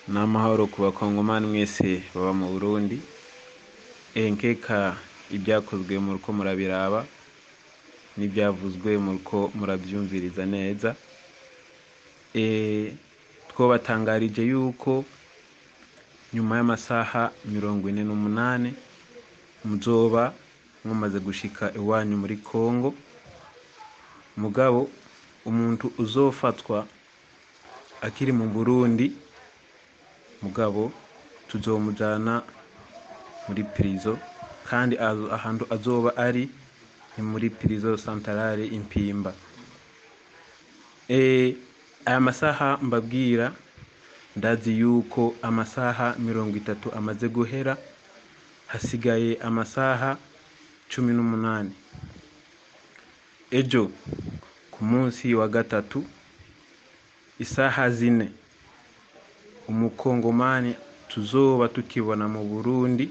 n'amahoro ku bakongomani mwese baba mu burundi nkeka ibyakozwe muriko murabiraba n'ibyavuzwe muriko murabyumviriza neza twobatangarije yuko nyuma y'amasaha mirongo ine n'umunani muzoba mumaze gushika iwanyu muri kongo mugabo umuntu uzofatwa akiri mu burundi mugabo tuzomujana muri prison kandi azo- ahantu azoba ari ni muri prison santarare impimba Eh, aya masaha mbabwira ndazi yuko amasaha mirongo itatu amaze guhera hasigaye amasaha cumi n'umunani ejo ku munsi wa gatatu isaha zine umukongomani tuzoba tukibona mu burundi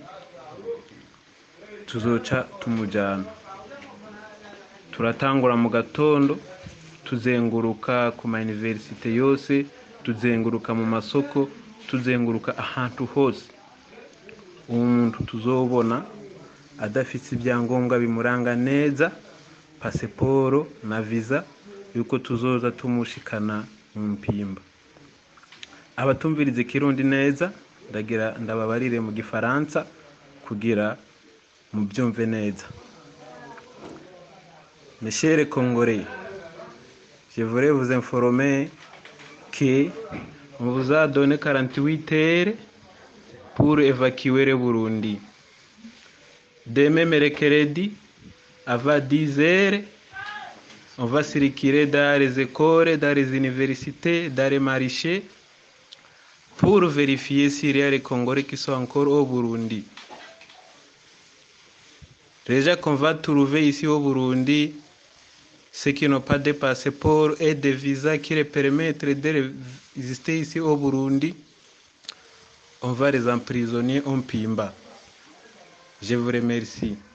tuzoca tumujyana turatangura mu gatondo tuzenguruka ku ma universite yose tuzenguruka mu masoko tuzenguruka ahantu hose uwo muntu tuzobona adafite ibyangombwa bimuranga neza pasiporo na viza yuko tuzoza tumushikana mu mpimba abatumviriza ikirundi neza ndagira ndababarire mu gifaransa kugira mubyumve neza Mes chers Congolais, je voudrais vous informer que on vous a donné 48 heures pour évacuer le Burundi. Demain mercredi, avant 10 heures, on va circuler dans les écoles, dans les universités, dans les marchés pour vérifier s'il y a les Congolais qui sont encore au Burundi. Déjà qu'on va trouver ici au Burundi ceux qui n'ont pas de passeport et de visa qui les permettent de résister ici au Burundi, on va les emprisonner en Pimba. Je vous remercie.